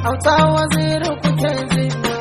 auta waziri kuke jinya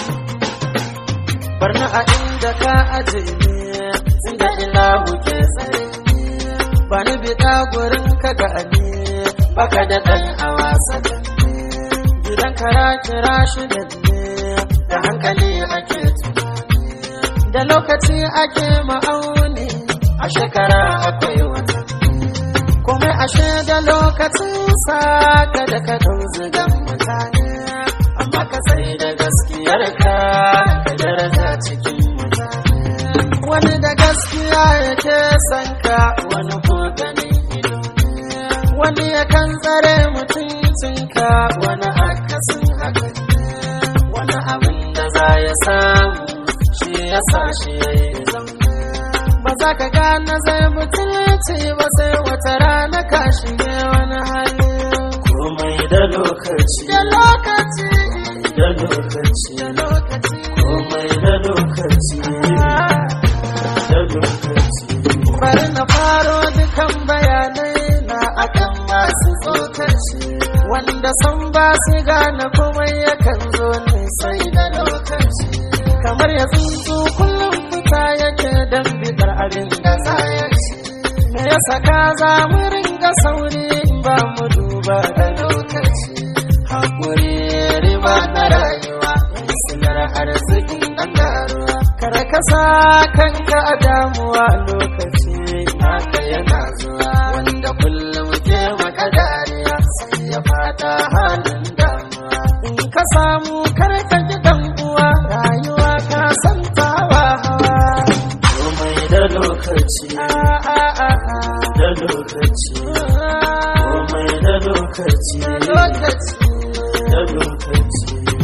barna a inda ka aje ne inda ilahu ke tsare ba ni bida gurin ka ga ne baka da ɗan a wasa gidan kara kira shi da ne da hankali ake tunani da lokaci ake ma'auni a shekara akwai wata kuma ashe da lokacin sa kada ka ɗau zigan mutane amma ka sai da gaskiyar ka ka daraja cikin mutane wani da gaskiya yake son ka wani ko ganin ido wani yakan tsare mutuncinka wani akasin haka wani abin da za ya samu shi ya sa shi ya yi ba za ka gane zai mutunci ba sai wata rana ka shige wani hali komai da lokaci da lokaci da lokaci da lokaci komai da lokaci da lokaci bari na faro dukan bayanai na akan masu tsokaci wanda san ba su gane komai yakan zo ne sai da lokaci kamar ya tsuntsu kullum fita yake don bidar abin da za ya ci me ya saka za mu ringa sauri ba mu duba da lokaci hakuri riba na rayuwa silar arzikin ɗan garuwa kar ka sa kanka a damuwa lokaci naka yana zuwa wanda kullum ke maka dariya sai ya fada halin damuwa in ka samu kar ka ji dan uwa rayuwa ka san tawa hawa komai da lokaci a a a a da lokaci komai da lokaci lokaci da lokaci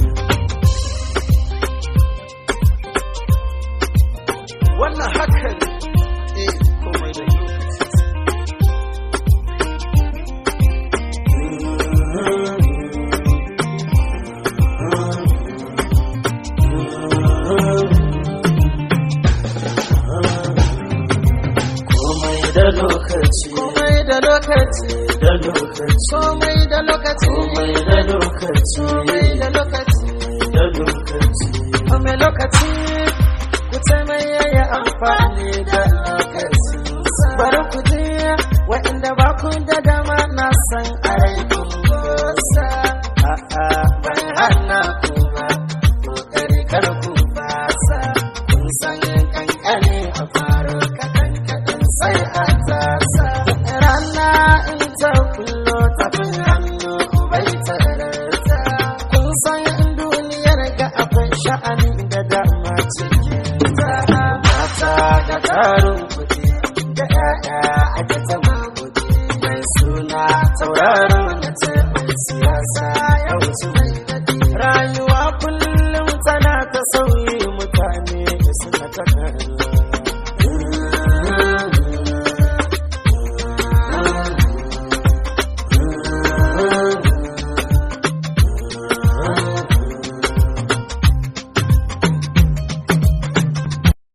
wannan haka ne eh komai da lokaci komai da lokaci komai da lokaci da lokaci komai da lokaci komai da lokaci komai da lokaci da lokaci komai lokaci ku ce mai yayi amfani da lokaci bari ku je waɗanda ba ku da dama na san a rai kun gosa a'a ban hana ku ba kokari kar ku fasa kun san kankane a faro kaɗan kaɗan sai a tasa rana in ta kullo tafin hannu bai tararta kun san duniyar ga akwai sha'ani da dama cikin ta mata da tarin kuɗi